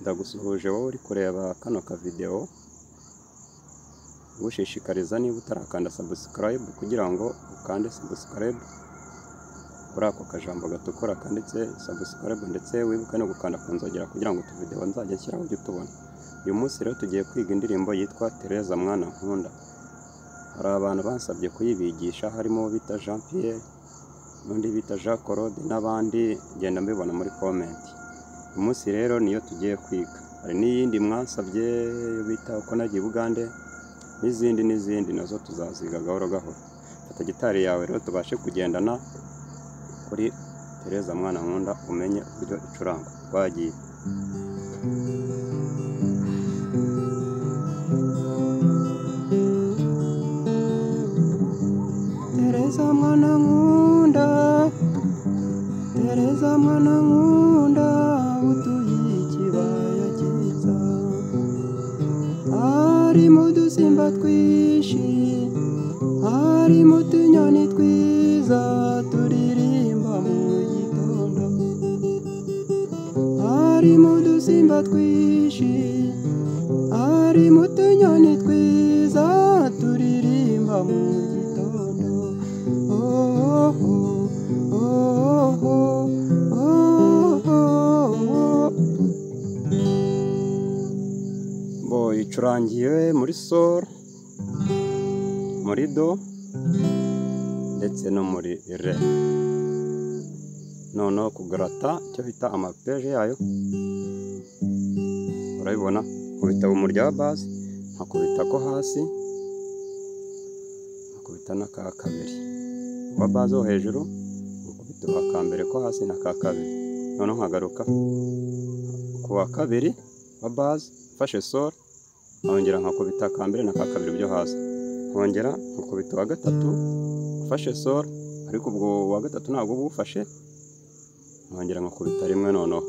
ndagusuhuje wowe uri kureba kano kavidewo ngushishikariza niba utarakanda sabusikarayibu kugira ngo ukande sabusikarayibu kuri ako kajambo gatukura kanditse sabusikarayibu ndetse wibuke no gukanda ku nzogera kugira ngo utuvidewo nzajya nshyiraho ujye utubona uyu munsi rero tugiye kwiga indirimbo yitwa Tereza mwana nkunda hari abantu bansabye kuyibigisha harimo bita Jean Pierre n'undi bita Jean Claude n'abandi genda mbibona muri komenti uyu munsi rero niyo tugiye kwiga hari n'iyindi mwansabye yo bita uko nagiye Bugande n'izindi n'izindi nazo tuzaziga gahoro gahoro fata gitari yawe rero tubashe kugendana kuri Tereza mwana nkunda umenye uburyo icurangwa twagiye Tereza mwana nkunda Tereza mwana nkunda utuye ikibaya cyiza harimo udusimba twinshi harimo utunyoni twiza turirimba mu gitondo harimo udusimba twinshi harimo utunyoni twiza turirimba mu gitondo oh, oh, oh, oh, oh, oh, oh. bo icurangiwe muri sol muri do ndetse no muri re noneho kugarata icyo bita amapeje yayo urabibona nkubita mu rya basi nkakubita ko hasi nkakubita n'aka kabiri uwa base wo hejuru nkakubita aka mbere ko hasi n'aka kabiri noneho nkagaruka ku wa kabiri wa base mfashe sol nkongera nkakubita aka mbere n'aka kabiri byo hasi nkongera nkakubita uwa gatatu mfashe sol ariko ubwo uwa gatatu ntabwo uba uwufashe nkongera nkakubita rimwe noneho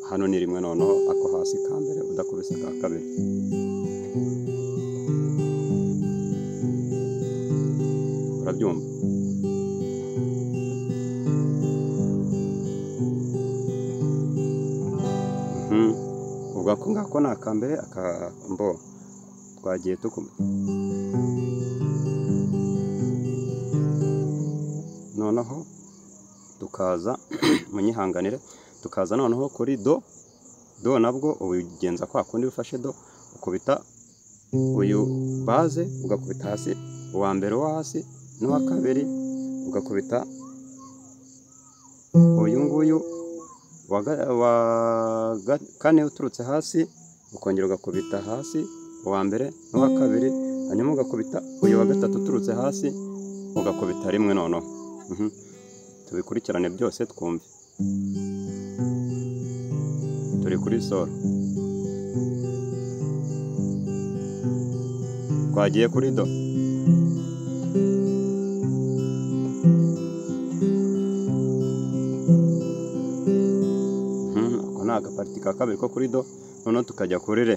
hano ni rimwe noneho ako hasi ka mbere udakubise aka kabiri urabyumva Mhm. ubwo ako ngako ni aka mbere aka mbo twagiye tukuma noneho tukaza munyihanganire tukaza noneho kuri do do nabwo ubigenza kwa kundi ufashe do ukubita uyu baze ugakubita hasi uwa mbere wo hasi n'uwa kabiri ugakubita uyu nguyu wa ga- wa ga- kane uturutse hasi ukongera ugakubita hasi uwa mbere n'uwa kabiri hanyuma ugakubita uyu wa gatatu uturutse hasi ugakubita rimwe noneho Mhm. tubikurikirane byose twumve turi kuri soro twagiye kuri do Mhm, ako ni agapariti ka kabiri ko kuri do noneho tukajya kuri re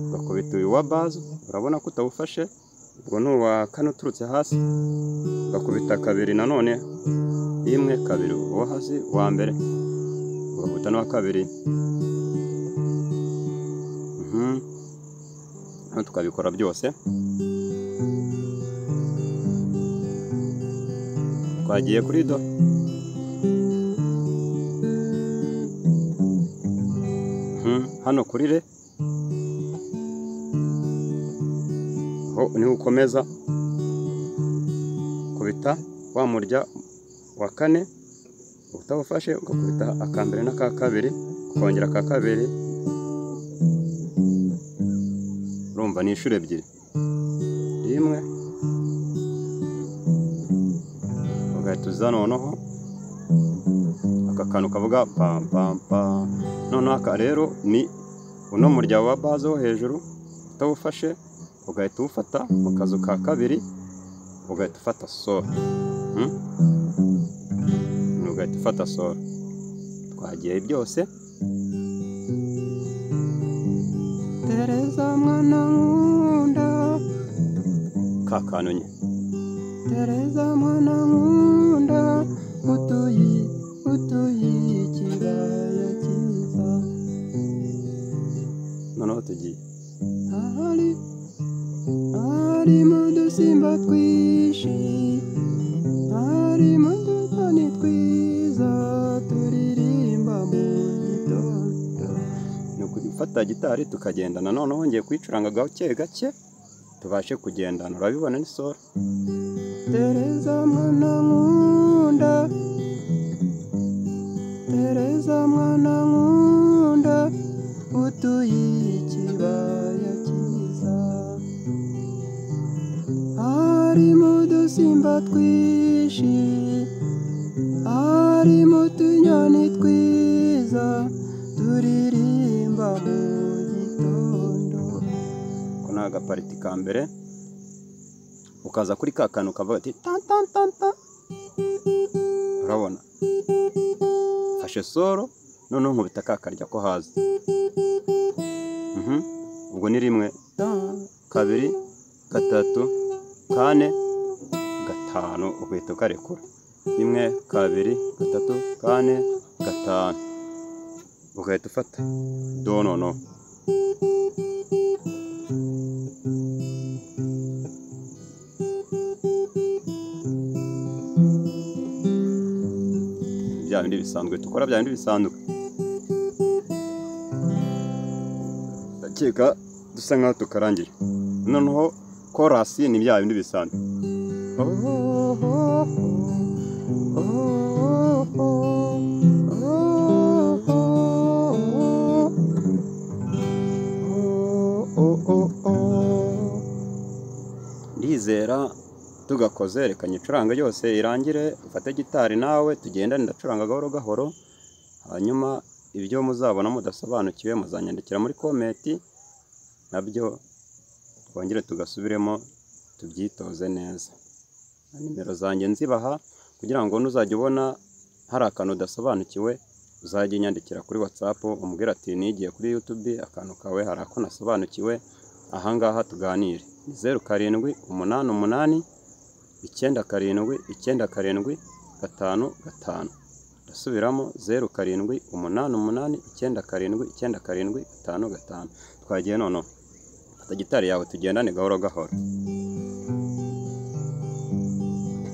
ugakubita uyu wa baze urabona ko utawufashe ubwo ni uwa kane uturutse hasi ugakubita kabiri nanone rimwe kabiri uwo hasi uwa mbere ugakubita n'uwa kabiri Mhm. noneho tukabikora byose twagiye kuri do Mhm. hano kuri re ho niho ukomeza kubita wa murya wa kane utawufashe ugakubita aka mbere n'aka kabiri ukongera aka kabiri urumva ni inshuro ebyiri rimwe ugahita uza noneho aka kantu kavuga pampampa noneho aka rero ni uno murya wa baze wo hejuru utawufashe ugahita uwufata mu kazu ka kabiri ugahita ufata soro Hmm? ugahita ufata soro twagiye byose tereza mwana nkunda ka kantu nyine tereza mwana nkunda utuyi utuyi ikibaya cyiza noneho tugiye ahari harimo udusimba twinshi harimo udutoni twiza turirimba mu gitondo ni ugufata gitari tukagendana noneho wongeye kuyicuranga gake gake tubashe kugendana urabibona ni sora tereza mwana nkunda tereza mwana nkunda utuye ikibaya cyiza harimo udusimba twinshi harimo utunyoni twiza turirimba mu gitondo ko ni agapariti ka mbere ukaza kuri ka kantu ukavuga ati tantantanta urabona fashe soro noneho nkubita ka karya ko haza Mhm. ubwo ni rimwe kabiri gatatu kane gatanu ugahita ukarekura rimwe kabiri gatatu kane gatanu ugahita ufata do nono bya bindi bisanzwe dukora bya bindi bisanzwe ndakeka dusa nkaho tukarangiye noneho korasi ni bya bindi bisanzwe ndizera tugakoze reka nyicuranga yose irangire ufate gitari nawe tugendane ndacuranga gahoro gahoro hanyuma ibyo muzabona mudasobanukiwe muzanyandikira muri komenti nabyo twongere tugasubiremo tubyitoze neza na nimero zanjye nzibaha kugira ngo nuzajya ubona hari akantu udasobanukiwe uzajye unyandikira kuri watsapu umubwira ati nigiye kuri yutubi akantu kawe hari ako nasobanukiwe ahangaha tuganire ni zeru karindwi umunani umunani icyenda karindwi icyenda karindwi gatanu gatanu ndasubiramo zeru karindwi umunani umunani icyenda karindwi icyenda karindwi gatanu gatanu twagiye noneho fata gitari yawe tugendane gahoro gahoro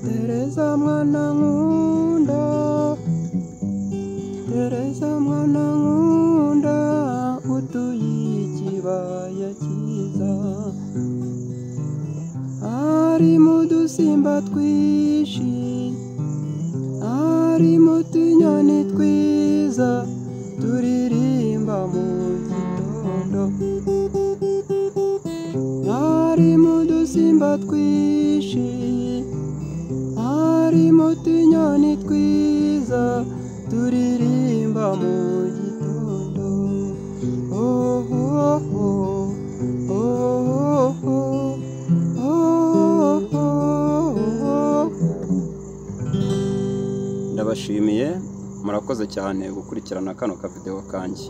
tereza mwana nkunda tereza mwana nkunda utuye ikibaya cyiza harimo udusimba twinshi harimo utunyoni twiza turirimba mu gitondo harimo udusimba twinshi harimo utunyoni twiza turirimba mu gitondo oh, oh, oh. Oh, oh, oh. Oh, oh, oh. ndabashimiye murakoze cyane gukurikirana kano kavidewo kanjye